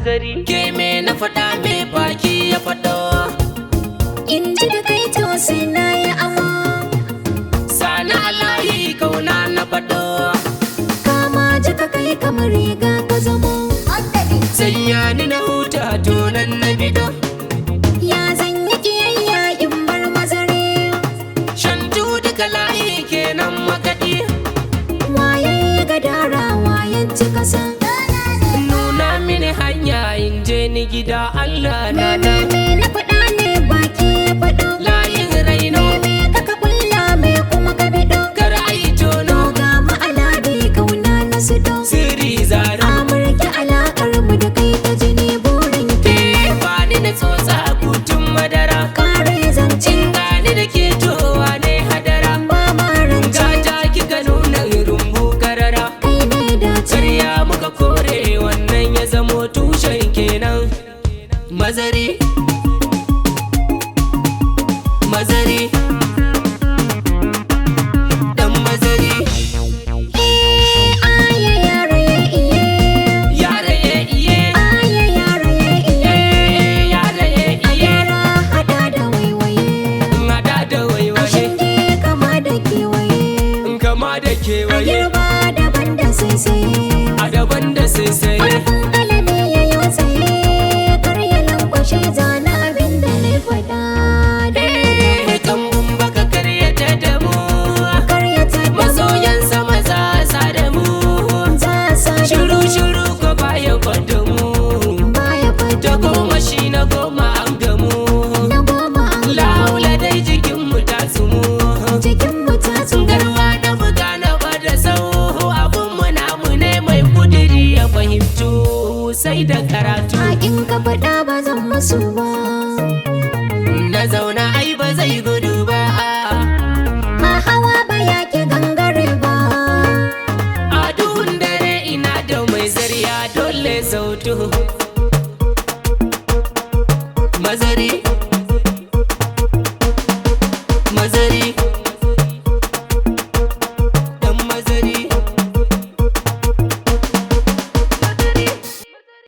mazari ke me na faɗa me baki ya faɗo in ji da kai to sai na yi amo sani alayi kauna na faɗo kama jika kai kamar riga ka zamo sanya ni na huta donan na bido ya zan yi kiyayya in bar mazare shantu duka layi kenan makaɗi waye ya ga dara waye ci kasa nuna mini hanya in je ni gida Allah na me da me na faɗa ne baki ya faɗo layin raino me ka ka kulla me kuma ka bido kar ai tono ga mu alade kauna na su do sirri zara amurki alakar mu da kai ta jini burin ki ke bani na tsotsa kutun madara kare zancen gani da ke towa ne hadara ba ma rance gata kika nuna rumbu karara kai ne dace Karya muka kore wannan ya zamo tushen kenan mazari mazari dan mazari eh aye yare iye yare ye iye aye yare iye eh yare ye iye yara hada da waiwaye in hada da waiwaye shinge kama da kewaye in kama da a kewaye girba daban da saisaye a daban da saisaye Ƙarfin kalami ya yi tsaye karya lankwashe zana abin da na faɗa eh kambun baka karyata da mu karyata da masoyan sama za sa da mu za sa da shiru shiru ko baya kwanda mu baya fata ta goma shi na goma an gamu na goma an laula dai jikin mu ta sumu cikin mu ta tsuga garwa na buga na bada sau abun mu namu ne mai kudiri ya fahimtu sai da karatu a in ka faɗa ba zan musu ba na zauna ai ba zai gudu ba a hawa ba ya ke gangare ba a duhun dare ina da mai zariya dole sautu